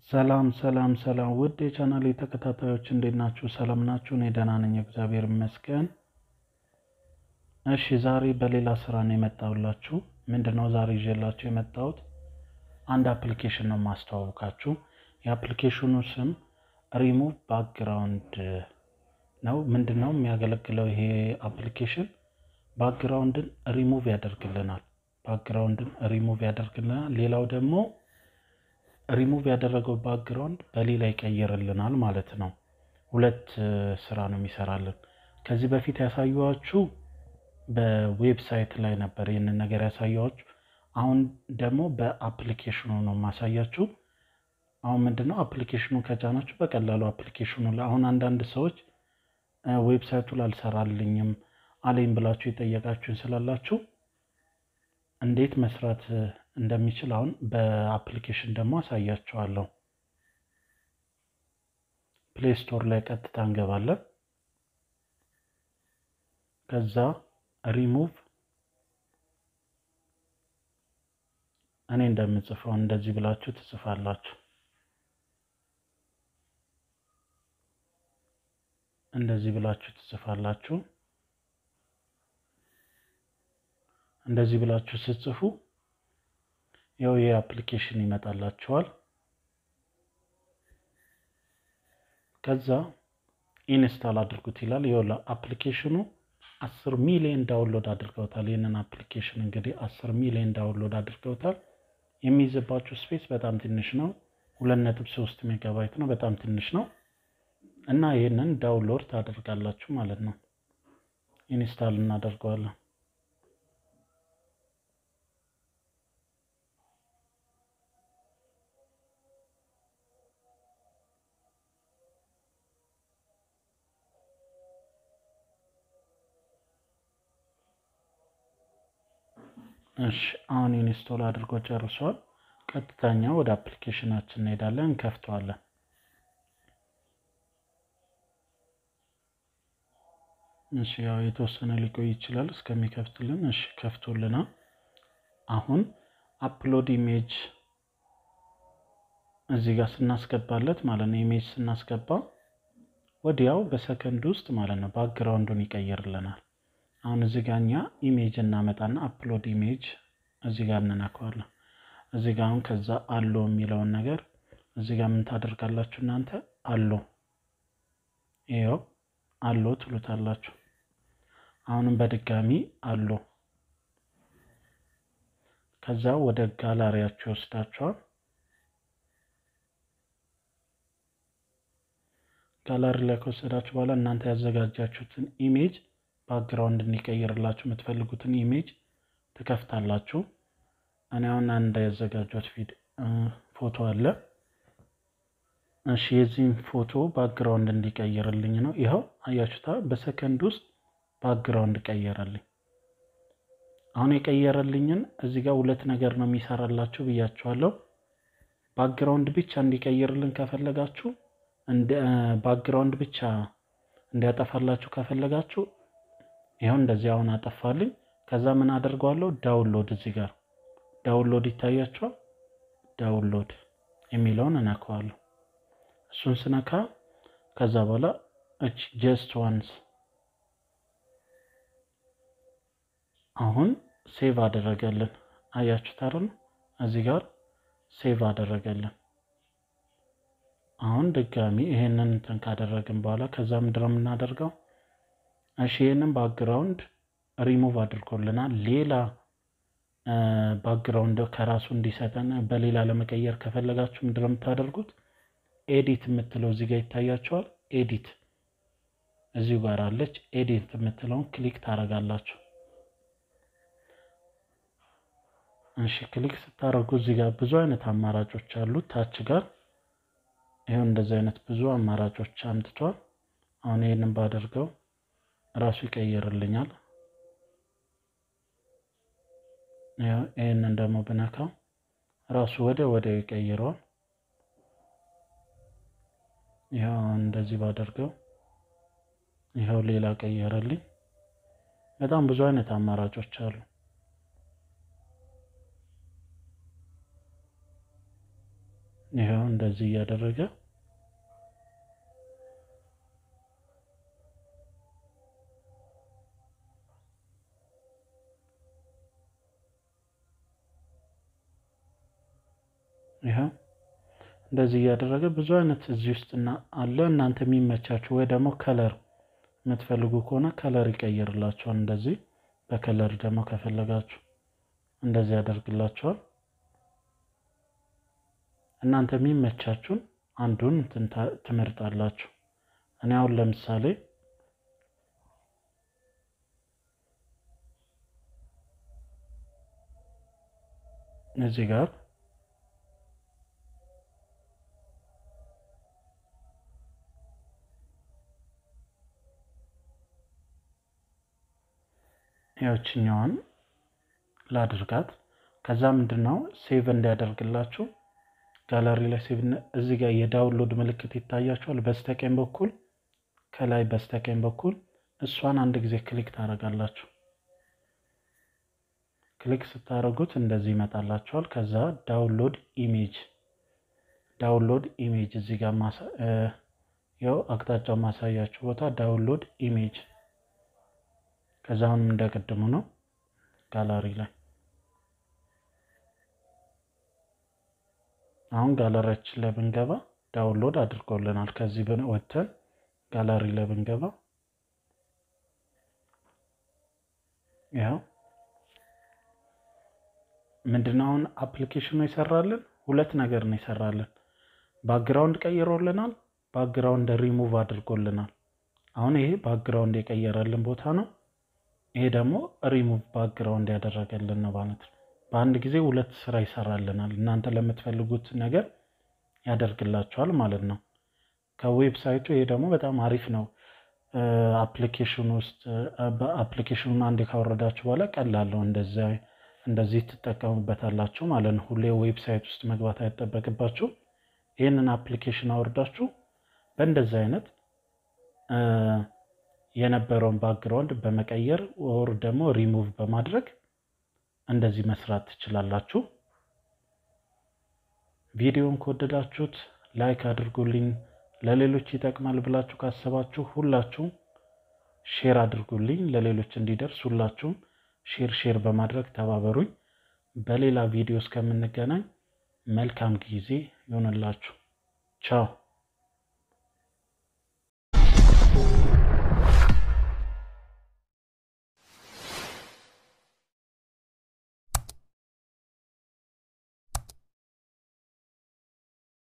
ሰላም ሰላም ሰላም ውድ የቻናሌ ተከታታዮች እንዴት ናችሁ? ሰላም ናችሁ? እኔ ደህና ነኝ፣ እግዚአብሔር ይመስገን። እሺ ዛሬ በሌላ ስራ ነው የመጣሁላችሁ። ምንድነው ዛሬ ይዤላችሁ የመጣሁት አንድ አፕሊኬሽን ነው ማስተዋወቃችሁ። የአፕሊኬሽኑ ስም ሪሙቭ ባክግራውንድ ነው። ምንድነው የሚያገለግለው ይሄ አፕሊኬሽን? ባክግራውንድን ሪሙቭ ያደርግልናል። ባክግራውንድን ሪሙቭ ያደርግልናል። ሌላው ደግሞ ሪሙቭ ያደረገው ባክግራውንድ በሌላ ይቀይርልናል ማለት ነው። ሁለት ስራ ነው የሚሰራልን። ከዚህ በፊት ያሳየኋችሁ በዌብሳይት ላይ ነበር ይህንን ነገር ያሳየኋችሁ። አሁን ደግሞ በአፕሊኬሽኑ ነው ማሳያችሁ። አሁን ምንድነው አፕሊኬሽኑ ከጫናችሁ በቀላሉ አፕሊኬሽኑ ላይ አሁን አንዳንድ ሰዎች ዌብሳይቱ ላልሰራልኝም አለኝ ብላችሁ የጠየቃችሁን ስላላችሁ እንዴት መስራት እንደሚችል አሁን በአፕሊኬሽን ደግሞ አሳያችኋለሁ። ፕሌይ ስቶር ላይ ቀጥታ እንገባለን። ከዛ ሪሙቭ እኔ እንደምጽፈው እንደዚህ ብላችሁ ትጽፋላችሁ። እንደዚህ ብላችሁ ትጽፋላችሁ። እንደዚህ ብላችሁ ስትጽፉ ያው ይሄ አፕሊኬሽን ይመጣላችኋል። ከዛ ኢንስታል አድርጉት ይላል። ይኸውላ አፕሊኬሽኑ አስር ሚሊዮን ዳውንሎድ አድርገውታል። ይህንን አፕሊኬሽን እንግዲህ አስር ሚሊዮን ዳውንሎድ አድርገውታል። የሚይዝባችሁ ስፔስ በጣም ትንሽ ነው። ሁለት ነጥብ ሶስት ሜጋባይት ነው። በጣም ትንሽ ነው እና ይህንን ዳውንሎድ ታደርጋላችሁ ማለት ነው። ኢንስታል እናደርገዋለን። እሺ አሁን ኢንስቶል አድርጎ ጨርሷል። ቀጥተኛ ወደ አፕሊኬሽናችን እንሄዳለን፣ እንከፍተዋለን። እሺ ያው የተወሰነ ሊቆይ ይችላል እስከሚከፍትልን። እሺ ከፍቶልናል። አሁን አፕሎድ ኢሜጅ እዚህ ጋር ስናስገባለት ማለት ነው። ኢሜጅ ስናስገባ ወዲያው በሰከንድ ውስጥ ማለት ነው ባክግራውንዱን ይቀይርልናል። አሁን እዚህ ጋር እኛ ኢሜጅ እናመጣና አፕሎድ ኢሜጅ እዚህ ጋር እንነካዋለን። እዚህ ጋር አሁን ከዛ አሎ የሚለውን ነገር እዚህ ጋር ምን ታደርጋላችሁ እናንተ አሎ ይኸው አሎ ትሉታላችሁ። አሁንም በድጋሚ አሎ ከዛ ወደ ጋላሪያችሁ ይወስዳችኋል። ጋላሪ ላይ ከወሰዳችሁ በኋላ እናንተ ያዘጋጃችሁትን ኢሜጅ ባክግራውንድ እንዲቀይርላችሁ የምትፈልጉትን ኢሜጅ ትከፍታላችሁ። እኔ አሁን አንድ ያዘጋጇት ፊድ ፎቶ አለ። እሺ የዚህም ፎቶ ባክግራውንድ እንዲቀይርልኝ ነው። ይኸው አያችሁታ፣ በሰከንድ ውስጥ ባክግራውንድ ቀየረልኝ። አሁን የቀየረልኝን እዚህ ጋር ሁለት ነገር ነው የሚሰራላችሁ ብያችኋለሁ። ባክግራውንድ ብቻ እንዲቀይርልን ከፈለጋችሁ ባክግራውንድ ብቻ እንዲያጠፋላችሁ ከፈለጋችሁ ይኸው እንደዚህ አሁን አጠፋልኝ። ከዛ ምን አደርገዋለሁ? ዳውንሎድ እዚህ ጋር ዳውንሎድ ይታያችኋል። ዳውንሎድ የሚለውን እነካዋለሁ። እሱን ስነካ ከዛ በኋላ እች ጀስት ዋንስ አሁን ሴቭ አደረገልን። አያችሁት አይደል? እዚህ ጋር ሴቭ አደረገልን። አሁን ድጋሚ ይሄንን እንትን ካደረግን በኋላ ከዛ ምንድን ነው የምናደርገው? እሺ ይህንን ባክግራውንድ ሪሙቭ አድርጎልናል። ሌላ ባክግራውንድ ከራሱ እንዲሰጠን በሌላ ለመቀየር ከፈለጋችሁ ምንድን ነው የምታደርጉት? ኤዲት የምትለው እዚህ ጋር ይታያቸዋል። ኤዲት እዚሁ ጋር አለች። ኤዲት የምትለውን ክሊክ ታደርጋላችሁ። እሺ ክሊክ ስታደርጉ እዚህ ጋር ብዙ አይነት አማራጮች አሉ። ታች ጋር ይኸው እንደዚህ አይነት ብዙ አማራጮች አምጥቷል። አሁን ይህንን ባደርገው ራሱ ይቀይርልኛል። ይህንን ደግሞ ብነካው ራሱ ወደ ወዲያው ይቀይረዋል። ይኸው እንደዚህ ባደርገው ይኸው ሌላ ቀየረልኝ። በጣም ብዙ አይነት አማራጮች አሉ። ይኸው እንደዚህ እያደረገ ይኸው እንደዚህ እያደረገ ብዙ አይነት እዚህ ውስጥ አለ። እናንተ የሚመቻችሁ ወይ ደግሞ ከለር የምትፈልጉ ከሆነ ከለር ይቀይርላችኋል። እንደዚህ በከለር ደግሞ ከፈለጋችሁ እንደዚህ ያደርግላችኋል። እናንተ የሚመቻችሁን አንዱን ትመርጣላችሁ። እኔ አሁን ለምሳሌ እዚህ ጋር ያችኛዋን ላድርጋት። ከዛ ምንድን ነው ሴቭ እንዲያደርግላችሁ ጋላሪ ላይ ሴቭ እዚህ ጋር የዳውንሎድ ምልክት ይታያችኋል። በስተቀኝ በኩል ከላይ በስተቀኝ በኩል እሷን አንድ ጊዜ ክሊክ ታደርጋላችሁ። ክሊክ ስታደርጉት እንደዚህ ይመጣላችኋል። ከዛ ዳውንሎድ ኢሜጅ ዳውንሎድ ኢሜጅ እዚህ ጋር ያው አቅጣጫው ማሳያችሁ ቦታ ዳውንሎድ ኢሜጅ ከዛ አሁንም እንደቀድሙ ነው ጋላሪ ላይ አሁን ጋለሪያችን ላይ ብንገባ ዳውንሎድ አድርጎልናል። ከዚህ ወጥተን ጋላሪ ላይ ብንገባ ያው ምንድነው አሁን አፕሊኬሽኑ ይሰራልን ሁለት ነገር ነው ይሰራልን። ባክግራውንድ ቀይሮልናል፣ ባክግራውንድ ሪሙቭ አድርጎልናል። አሁን ይሄ ባክግራውንድ የቀየረልን ቦታ ነው። ይሄ ደግሞ ሪሙቭ ባክግራውንድ ያደረገልን ነው ማለት ነው። በአንድ ጊዜ ሁለት ስራ ይሰራልናል። እናንተ ለምትፈልጉት ነገር ያደርግላችኋል ማለት ነው። ከዌብሳይቱ ይሄ ደግሞ በጣም አሪፍ ነው። አፕሊኬሽን ውስጥ አፕሊኬሽኑን አንድ ካወረዳችሁ በኋላ ቀላል ነው። እንደዚህ ትጠቀሙበታላችሁ ማለት ነው። ሁሌ ዌብሳይት ውስጥ መግባት አይጠበቅባችሁ። ይህንን አፕሊኬሽን አወርዳችሁ በእንደዚህ አይነት የነበረውን ባክግራውንድ በመቀየር ወር ደግሞ ሪሙቭ በማድረግ እንደዚህ መስራት ትችላላችሁ። ቪዲዮን ከወደዳችሁት ላይክ አድርጉልኝ። ለሌሎች ይጠቅማል ብላችሁ ካሰባችሁ ሁላችሁም ሼር አድርጉልኝ። ለሌሎች እንዲደርስ ሁላችሁም ሼር ሼር በማድረግ ተባበሩኝ። በሌላ ቪዲዮ እስከምንገናኝ መልካም ጊዜ ይሆንላችሁ። ቻው